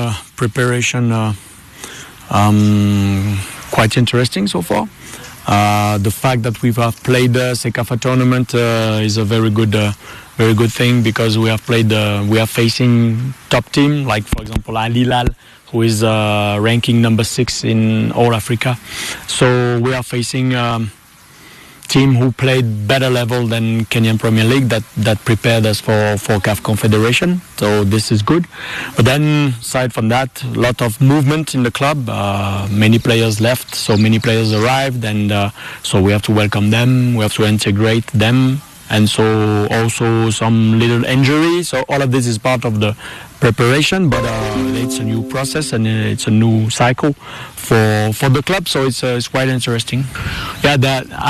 uh, preparation uh, um, quite interesting so far. Uh, the fact that we have played the Sekafa tournament uh, is a very good, uh, very good thing because we have played, uh, we are facing top team like for example Al Hilal, who is uh, ranking number six in all Africa. So we are facing. Um, team who played better level than Kenyan Premier League that, that prepared us for, for CAF Confederation. So this is good. But then aside from that, a lot of movement in the club. Uh, many players left, so many players arrived, and uh, so we have to welcome them. We have to integrate them. And so also some little injury. So all of this is part of the preparation, but uh, it's a new process and it's a new cycle for for the club. So it's uh, it's quite interesting. Yeah, that. I,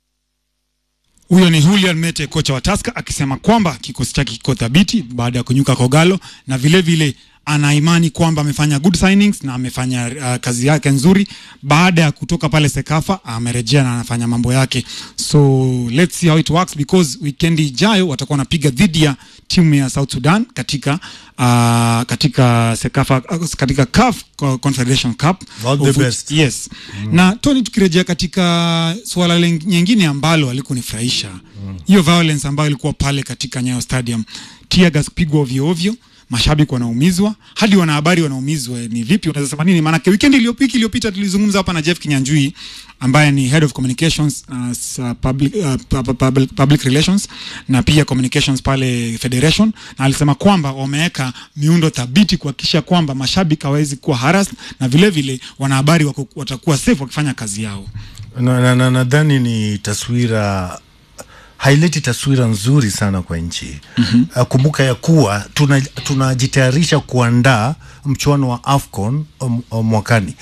Huyo ni Julian Mete, kocha wa Tusker, akisema kwamba kikosi chake kiko thabiti baada ya kunyuka Kogalo na vile vile ana imani kwamba amefanya good signings na amefanya uh, kazi yake nzuri. Baada ya kutoka pale Sekafa amerejea na anafanya mambo yake, so let's see how it works because weekend ijayo watakuwa wanapiga dhidi ya timu ya South Sudan katika uh, katika Sekafa uh, katika CAF Confederation Cup All the of which- best. Yes. Na Tony, tukirejea katika suala len- nyingine ambalo alikunifurahisha hiyo violence ambayo ilikuwa pale katika Nyayo Stadium, tear gas kupigwa ovyo ovyo, mashabiki wanaumizwa, hadi wanahabari wanaumizwa. Ni vipi, unaweza sema nini? Maanake weekend iliyopita iliyopita tulizungumza hapa na Jeff Kinyanjui ambaye ni head of communications uh, s- uh, public, uh, pub- public, public relations na pia communications pale federation, na alisema kwamba wameweka miundo thabiti kuhakikisha kwamba mashabiki hawawezi kuwa harassed na vile vile wanahabari wako- watakuwa safe wakifanya kazi yao. nadhani na, na, nadhani ni taswira haileti taswira nzuri sana kwa nchi mm-hmm. Kumbuka ya kuwa tuna- tunajitayarisha kuandaa mchuano wa AFCON um, um, mwakani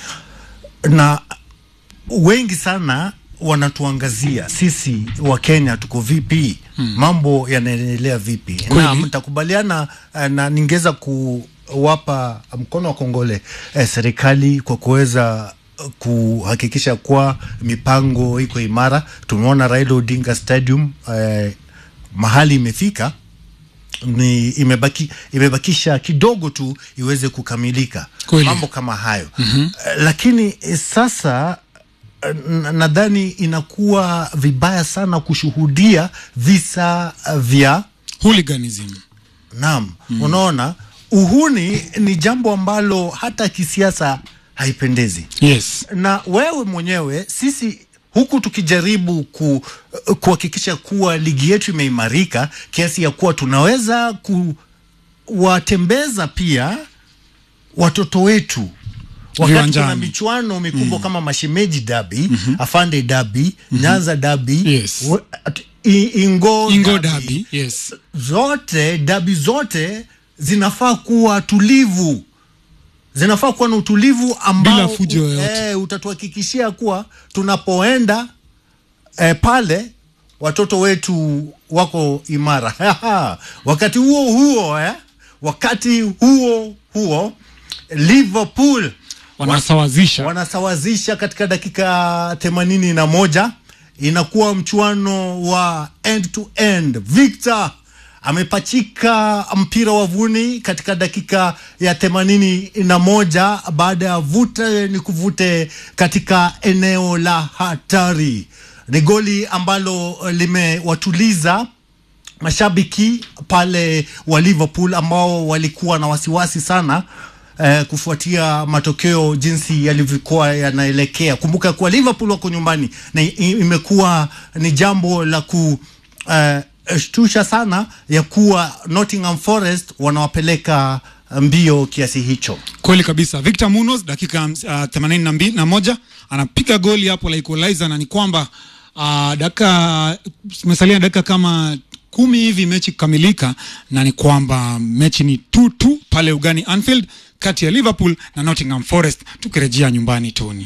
na wengi sana wanatuangazia sisi wa Kenya tuko vipi, hmm. mambo yanaendelea vipi, na mtakubaliana eh, na ningeweza kuwapa mkono wa kongole eh, serikali kwa kuweza eh, kuhakikisha kuwa mipango iko imara. Tumeona Raila Odinga Stadium eh, mahali imefika ni imebaki, imebakisha kidogo tu iweze kukamilika Kweli. mambo kama hayo mm-hmm. Lakini eh, sasa eh, n- nadhani inakuwa vibaya sana kushuhudia visa eh, vya Hooliganism. naam mm. Unaona, uhuni ni jambo ambalo hata kisiasa haipendezi Yes. na wewe mwenyewe sisi huku tukijaribu ku, kuhakikisha kuwa ligi yetu imeimarika kiasi ya kuwa tunaweza kuwatembeza pia watoto wetu wakati Viwanjani. kuna michuano mikubwa kama mashemeji dabi afande dabi nyanza dabi Yes. we- at- i- ingo, Ingo derby Derby. Yes. zote dabi zote zinafaa kuwa tulivu zinafaa kuwa na utulivu ambao Bila fujo yoyote. eh, utatuhakikishia kuwa tunapoenda eh, pale watoto wetu wako imara wakati huo huo eh, wakati huo huo Liverpool Wanasawazisha. wanasawazisha katika dakika themanini na moja inakuwa mchuano wa end to end. Victor amepachika mpira wavuni katika dakika ya themanini na moja baada ya vute ni kuvute katika eneo la hatari. Ni goli ambalo limewatuliza mashabiki pale wa Liverpool ambao walikuwa na wasiwasi sana eh, kufuatia matokeo jinsi yalivyokuwa yanaelekea. Kumbuka kuwa Liverpool wako nyumbani na i- imekuwa ni jambo la ku eh, shtusha sana ya kuwa Nottingham Forest wanawapeleka mbio kiasi hicho. Kweli kabisa. Victor Munoz dakika uh, themanini na mbili na moja anapiga goli hapo la equalizer, na ni kwamba uh, dakika zimesalia dakika kama kumi hivi mechi kukamilika, na ni kwamba mechi ni 2-2 pale ugani Anfield kati ya Liverpool na Nottingham Forest, tukirejea nyumbani Tony.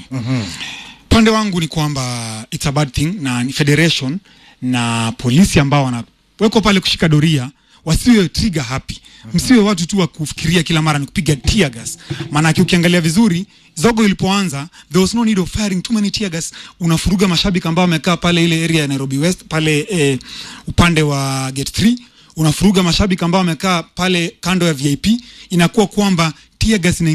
Upande wangu ni kwamba it's a bad thing na ni federation na polisi ambao wanawekwa pale kushika doria wasiwe trigger happy, msiwe watu tu wa kufikiria kila mara ni kupiga tear gas. Maanake ukiangalia vizuri zogo ilipoanza, there was no need of firing too many tear gas. Unafuruga mashabiki ambao wamekaa pale ile area ya Nairobi West pale eh, upande wa gate 3 unafuruga mashabiki ambao wamekaa pale kando ya VIP, inakuwa kwamba tear gas ina